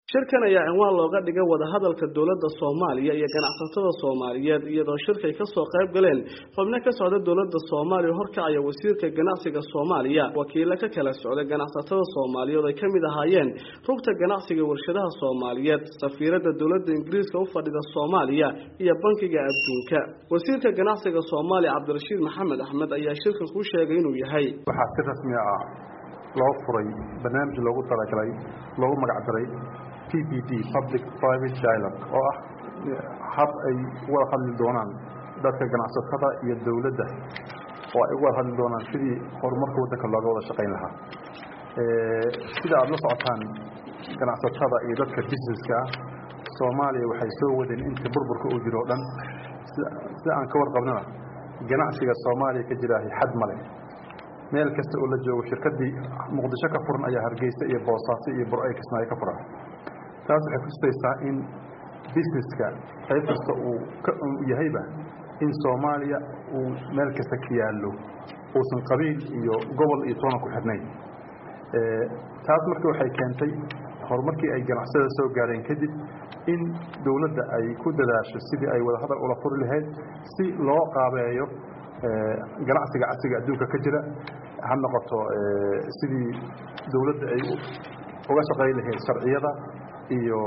shirkan ayaa cinwaan looga dhigay wadahadalka dowladda soomaaliya iyo ganacsatada soomaaliyeed iyadoo shirkay kasoo qayb galeen xubno ka socda dowladda soomaaliya horkacaya wasiirka ganacsiga soomaaliya wakiilo ka kala socday ganacsatada soomaaliyeed ay kamid ahaayeen rugta ganacsiga warshadaha soomaaliyeed safiirada dowladda ingiriiska u fadhida soomaaliya iyo bankiga adduunka wasiirka ganacsiga soomaaliya cabdirashiid maxamed axmed ayaa shirkan ku sheegay inuu yahay waxaa si rasmi ah loo furay barnaamij loogu talagalay loogu magacdaray p p d public private dialogue oo ah hab ay wada hadli doonaan dadka ganacsatada iyo dowladda oo ay wada hadli doonaan sidii horumarka waddanka looga wada shaqayn lahaa sida aada la socotaan ganacsatada iyo dadka businesska ah soomaaliya waxay soo wadeen intii burburka uu jiro o dhan sida aan ka warqabnana ganacsiga soomaaliya ka jiraahi xad male meel kasta oo la joogo shirkadii muqdisho ka furan ayaa hargeysa iyo boosaaso iyo bur-ay kismaayo ka furan taas waxay kutusaysaa in busineska qayb kasta uu ka yahayba in soomaaliya uu meel kasta ka yaallo uusan qabiil iyo gobol iyo toona ku xidhnayn taas marka waxay keentay horumarkii ay ganacsada soo gaareen kadib in dowladda ay ku dadaasho sidii ay wada hadal ula furi lahayd si loo qaabeeyo ganacsiga casriga adduunka ka jira ha noqoto sidii dowladda ay uga shaqayn lahayd sharciyada iyo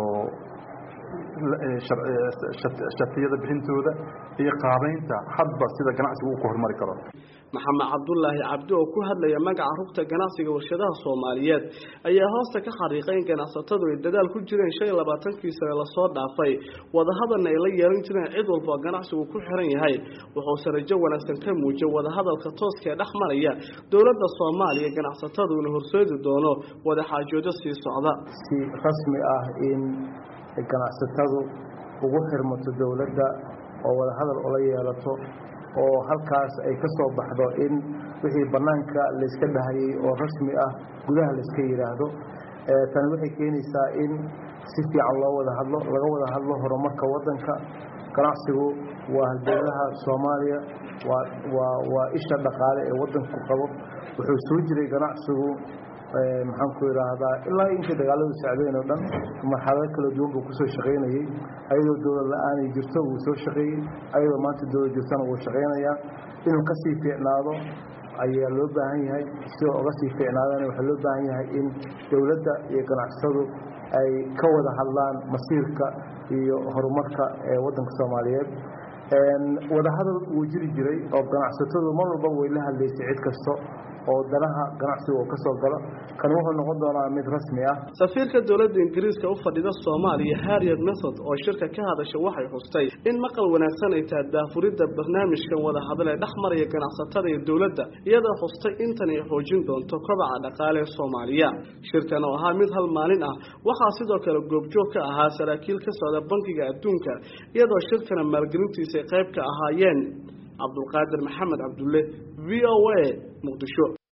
shatiyada bixintooda iyo qaabeynta hadba sida ganacsiga uu ku horumari karo maxamed cabdulaahi cabdi oo ku hadlaya magaca rugta ganacsiga warshadaha soomaaliyeed ayaa hoosta ka xariiqay in ganacsatadu ay dadaal ku jireen shan iyo labaatankii sane lasoo dhaafay wadahadalna ay la yeelan jireen cid walba oo ganacsigu ku xiran yahay wuxuuse rajo wanaagsan ka muujiyay wadahadalka tooska ee dhex maraya dowladda soomaaliya ganacsatadu ina horseedi doono wadaxaajoodo sii socda si rasmi ah in ganacsatadu ugu xirmato dowladda oo wadahadal ula yeelato oo halkaas ay ka soo baxdo in wixii bannaanka layska dhahayay oo rasmi ah gudaha layska yidhaahdo tani waxay keenaysaa in si fiican loo wada hadlo laga wada hadlo horumarka waddanka ganacsigu waa halbeelaha soomaaliya waa waa waa isha dhaqaale ee waddanku qabo wuxuu soo jiray ganacsigu maxaan ku idhaahdaa ilaa intii dagaaladu sacdeen oo dhan marxalado kala duwan buu kusoo shaqaynayey ayadoo dowlad la-aanay jirto wuu soo shaqeeyey ayadoo maanta dowlad jirtana wuu shaqaynayaa inuu ka sii fiicnaado ayaa loo baahan yahay sidoo uga sii fiicnaadana waxaa loo baahan yahay in dowladda iyo ganacsatadu ay ka wada hadlaan masiirka iyo horumarka ee waddanka soomaaliyeed wadahadal wuu jiri jiray oo ganacsatadu mar walba way la hadlaysay cid kasto oo danaha ganacsiga oo ka soo galo kan wuxuu noqon doonaa mid rasmi ah safiirka dowladda ingiriiska u fadhida soomaaliya harriet method oo shirka ka hadasha waxay xustay in maqal wanaagsan ay tahay daafuridda barnaamijkan wada hadal ee dhex maraya ganacsatada iyo dowladda iyadoo xustay intan ay xoojin doonto kobaca dhaqaale ee soomaaliya shirkan oo ahaa mid hal maalin ah waxaa sidoo kale goobjoog ka ahaa saraakiil ka socda bankiga adduunka iyadoo shirkana maalgelintiisa ay qayb ka ahaayeen cabdulqaadir maxamed cabdulle v o a muqdisho